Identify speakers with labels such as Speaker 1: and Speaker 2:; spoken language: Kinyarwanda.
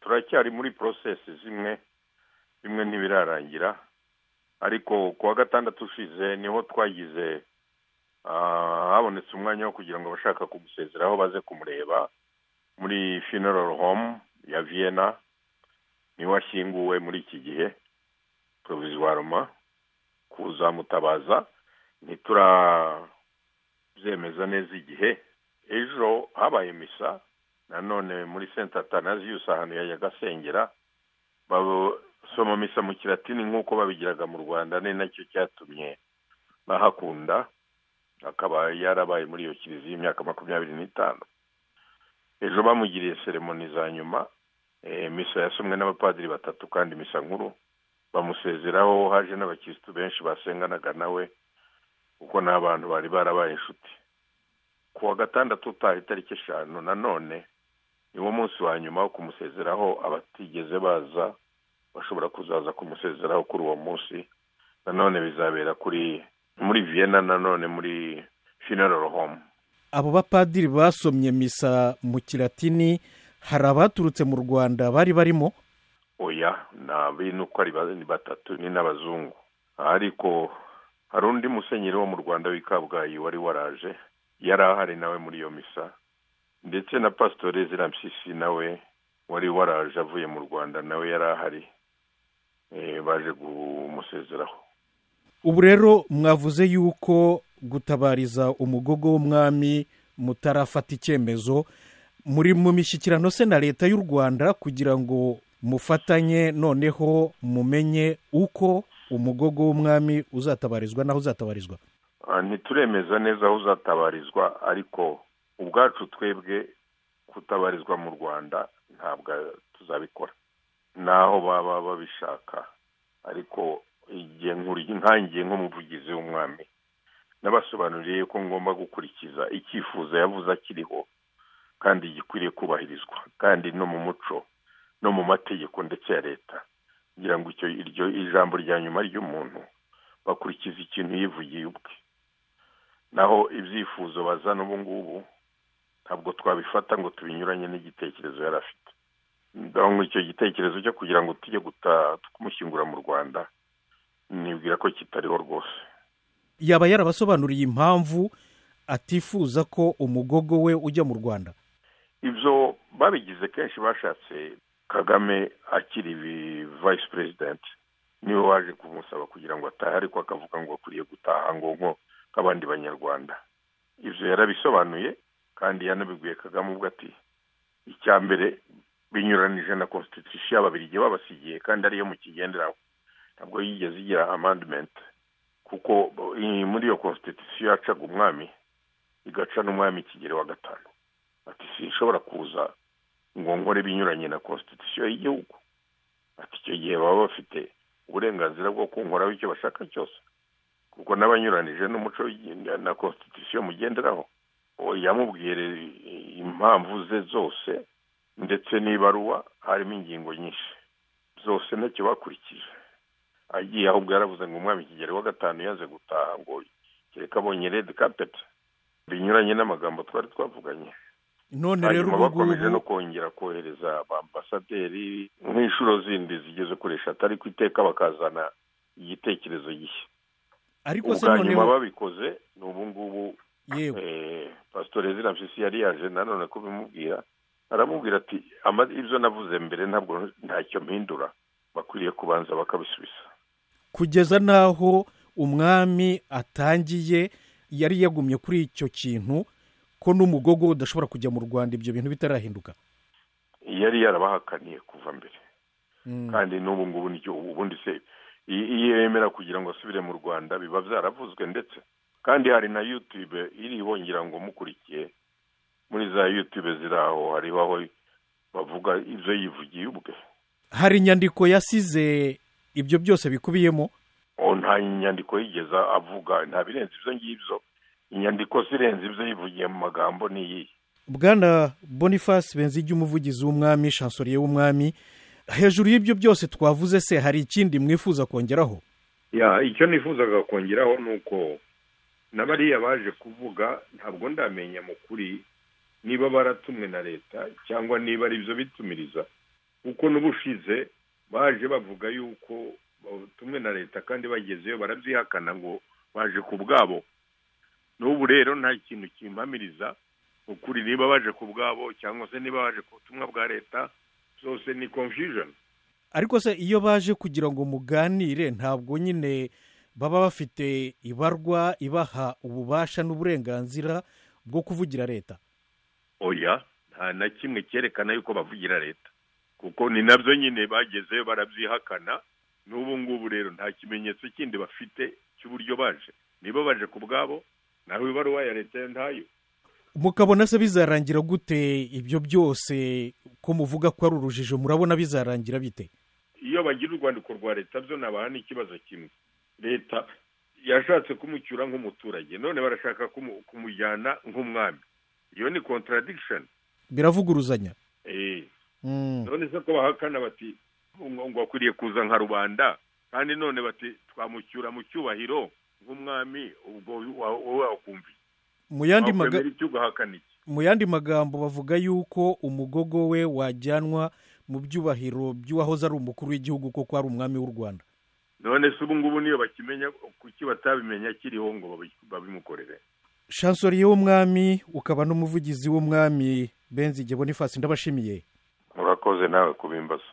Speaker 1: turacyari muri porosesi zimwe bimwe ntibirarangira ariko ku wa gatandatu ushize niho twagize habonetse umwanya wo kugira ngo abashaka kumusezeraho baze kumureba muri funeral home ya vienna niho ashyinguwe muri iki gihe poroviziwaroma kuzamutabaza ntiturabyemeza neza igihe ejo habaye misa nanone muri senta tanaziyusi ahantu yajyaga asengera basoma misa mu kiratini nk'uko babigiraga mu rwanda ni nacyo cyatumye bahakunda akaba yarabaye muri iyo kiliziya y'imyaka makumyabiri n'itanu ejo bamugiriye seremoni za nyuma misa yasomwe n'abapadiri batatu kandi misa nkuru bamusezeraho haje n'abakirisitu benshi basenganaga nawe kuko ni abantu bari barabaye inshuti ku wa gatandatu utaha itariki eshanu nanone niwo munsi wa nyuma wo kumusezeraho abatigeze baza bashobora kuzaza kumusezeraho kuri uwo munsi nanone bizabera kuri muri vienna nanone muri funeral home
Speaker 2: abo bapadiri basomye misa mu kiratini hari abaturutse mu rwanda bari barimo
Speaker 1: oya ni uko ari batatu ni n'abazungu ariko hari undi musenyeri wo mu rwanda w'i kabgayi wari waraje yari ahari nawe muri iyo misa ndetse na pasitori zirampyisi nawe wari waraje avuye mu rwanda nawe yari ahari baje kumusezeraho
Speaker 2: ubu rero mwavuze yuko gutabariza umugogo w'umwami mutarafata icyemezo muri mu mishyikirano se na leta y'u rwanda kugira ngo mufatanye noneho mumenye uko umugogo w'umwami uzatabarizwa n'aho uzatabarizwa
Speaker 1: ntituremeza neza aho uzatabarizwa ariko ubwacu twebwe kutabarizwa mu rwanda ntabwo tuzabikora naho baba babishaka ariko igihe nkangiye nk'umuvugizi w'umwami n'abasobanuriye ko ngomba gukurikiza icyifuzo yavuze akiriho kandi gikwiriye kubahirizwa kandi no mu muco no mu mategeko ndetse ya leta kugira ngo iryo ijambo rya nyuma ry'umuntu bakurikiza ikintu yivugiye ubwe naho ibyifuzo bazana ubu ngubu ntabwo twabifata ngo tubinyuranye n'igitekerezo yari afite icyo gitekerezo cyo kugira ngo tujye kumushyingura mu rwanda nibwira ko kitariho rwose
Speaker 2: yaba yarabasobanuriye impamvu atifuza ko umugogo we ujya mu rwanda
Speaker 1: ibyo babigize kenshi bashatse kagame akiri vayisi perezidenti niwe waje kumusaba kugira ngo atahe ariko akavuga ngo akwiriye gutaha ngo nk'abandi banyarwanda ibyo yarabisobanuye kandi yanabiguye kagame ubwo ati icya mbere binyuranije na konstitusiyo y'ababirigi babasigiye kandi ariyo mukigenderaho ntabwo yigeze igira amandimenti kuko muri iyo konstitusiyo yacaga umwami igaca n'umwami ikigero wa gatanu ati sinshobora kuza ngo nkore binyuranye na konstitusiyo y'igihugu ati icyo gihe baba bafite uburenganzira bwo kunkoraho icyo bashaka cyose kuko n'abanyuranije n'umuco na konstitusiyo mugenderaho yamubwiye impamvu ze zose ndetse n'ibaruwa harimo ingingo nyinshi zose ntacyo bakurikije agiye ahubwo yaravuze ngo umwami kigero wa gatanu yaze gutaha ngo kereka abonye redi kapeti binyuranye n'amagambo twari twavuganye
Speaker 2: none rero
Speaker 1: hanyuma bakomeje no kongera kohereza ambasaderi nk'inshuro zindi zigeze kuri eshatu ariko iteka bakazana igitekerezo gishya
Speaker 2: ariko se
Speaker 1: ubwa nyuma
Speaker 2: noneho
Speaker 1: babikoze ni ubu ngubu
Speaker 2: yewe
Speaker 1: pasitori zirampyisi yari yaje nanone kubimubwira aramubwira ati "Ama- ibyo navuze mbere ntabwo ntacyo mpindura bakwiriye kubanza bakabisubiza
Speaker 2: kugeza n'aho umwami atangiye yari yagumye kuri icyo kintu ko n'umugogo udashobora kujya mu rwanda ibyo bintu bitarahinduka
Speaker 1: yari yarabahakaniye kuva mbere kandi n'ubu ngubu nicyo ubundi se i- iyo yemera kugira ngo asubire mu rwanda biba byaravuzwe ndetse kandi hari na yutube iriho ngira ngo mukurikiye muri za yutube ziri aho hariho aho bavuga ibyo yivugiye ubwe
Speaker 2: hari inyandiko yasize ibyo byose bikubiyemo
Speaker 1: ubu nta nyandiko yigeze avuga nta birenze ibyo ngibyo inyandiko zirenze ibyo yivugiye mu magambo ni iyihe
Speaker 2: bwana boniface benzige umuvugizi w'umwami shansoriye w'umwami hejuru y'ibyo byose twavuze se hari ikindi mwifuza kongeraho
Speaker 1: ya icyo nifuzaga kongeraho ni uko na bariya baje kuvuga ntabwo ndamenya mu kuri niba baratumwe na leta cyangwa niba ari byo bitumiriza kuko n'ubushize baje bavuga yuko tumwe na leta kandi bagezeyo barabyihakana ngo baje ku bwabo n'ubu rero nta kintu kimpamiriza ukuri niba baje ku bwabo cyangwa se niba baje ku butumwa bwa leta zose ni confusion
Speaker 2: ariko se iyo baje kugira ngo muganire ntabwo nyine baba bafite ibarwa ibaha ububasha n'uburenganzira bwo kuvugira leta
Speaker 1: oya nta na kimwe cyerekana yuko bavugira leta kuko ni nabyo nyine bagezeyo barabyihakana n'ubu ngubu rero nta kimenyetso kindi bafite cy'uburyo baje niba baje ku bwabo naho ibaruwa ya leta ntayo
Speaker 2: mukabona se bizarangira gute ibyo byose ko muvuga ko ari urujijo murabona bizarangira bite
Speaker 1: iyo bagira urwandiko rwa leta byo nabaha n'ikibazo kimwe leta yashatse kumucyura nk'umuturage none barashaka kumujyana nk'umwami iyo ni contradiction
Speaker 2: biravuguruzanya
Speaker 1: eee none se ko bahakana bati ngo akwiriye kuza nka rubanda kandi none bati twamucyura mu cyubahiro nk'umwami ubwo wakumviye
Speaker 2: mu yandi magambo bavuga yuko umugogo we wajyanwa mu byubahiro by'uwahoze ari umukuru w'igihugu kuko ari umwami w'u rwanda
Speaker 1: none se ubu ngubu niyo bakimenya kuki batabimenya akiriho ngo babimukorere
Speaker 2: shansori y'umwami ukaba n'umuvugizi w'umwami benzi bonifasi ndabashimiye
Speaker 1: murakoze nawe kubimbaza